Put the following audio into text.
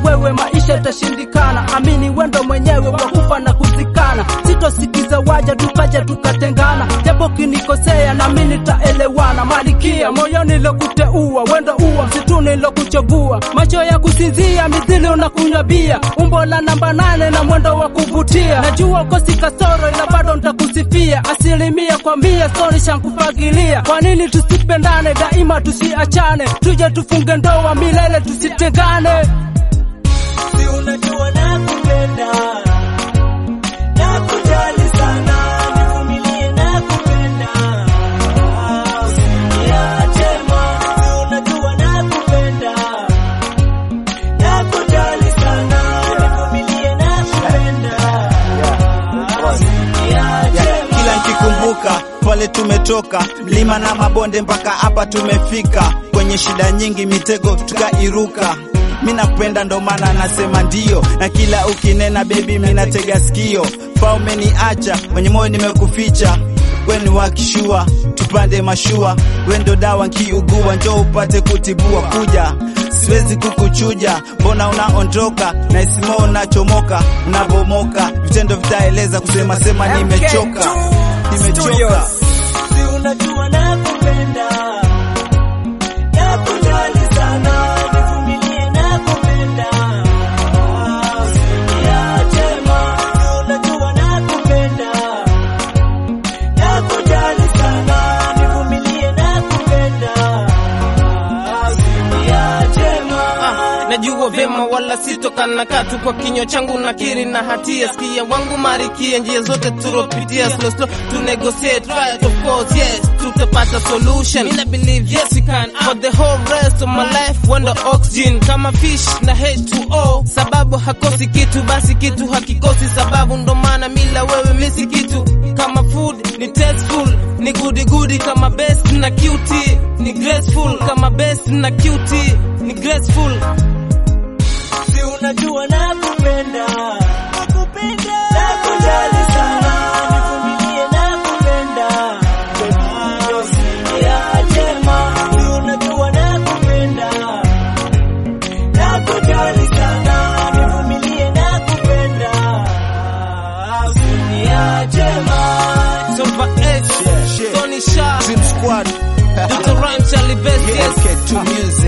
wewe maisha itashindikana. Amini wendo mwenyewe wa kufa na kuzikana, sitosikiza waja tukaja tukatengana, japo kinikosea nami nitaelewana. Malikia moyoni lokuteua, wendo uwa msituni lokuchovua, macho ya kusinzia mithili unakunywa bia, umbo la namba nane na mwendo wa kuvutia. Najua ukosi kasoro, ila bado nitakusifia asilimia kwa mia, stori shankufagilia. Kwa nini tusipendane daima, tusiachane, tuje tufunge ndoa milele, tusitengane. Si unajua nakupenda, nakujali sana, nivumilie nakupenda, usiniache ma. Si unajua nakupenda, nakujali sana, nivumilie nakupenda, usiniache ma. kila nikikumbuka pale tumetoka mlima na mabonde mpaka hapa tumefika kwenye shida nyingi mitego tukairuka mi nakupenda ndo maana nasema ndio na kila ukinena bebi mi natega sikio fa umeniacha kwenye moyo nimekuficha weni wakishua tupande mashua wendo dawa nkiugua njo upate kutibua kuja siwezi kukuchuja mbona unaondoka na isimo unachomoka unabomoka vitendo vitaeleza kusema sema nimechoka nimechoka Si unajua nakupenda, nakujali sana, nivumilie nakupenda, usiniache ma. Si unajua nakupenda, nakujali sana, nivumilie nakupenda, usiniache ma. najua vyema wala sitokana katu kwa kinywa changu nakiri na hatia sikia wangu marikia njia zote turopitia slow slow to negotiate right of course yes tutapata solution Mina believe yes we can for the whole rest of my life wenda oxygen kama fish na H2O sababu hakosi kitu basi kitu hakikosi sababu ndo maana mila wewe misi kitu kama food ni tasteful ni goody goody kama best na cutie ni graceful kama best na cutie ni graceful Si unajua nakupenda, nakujali sana, nivumilie nakupenda, usiniache ma. Si unajua nakupenda, nakujali sana, nivumilie nakupenda, usiniache ma. Silver H, Yeah, shit. Tony Sharp, Dream Squad Dr. Rhyme, Charlie Best, yes. SK2 Music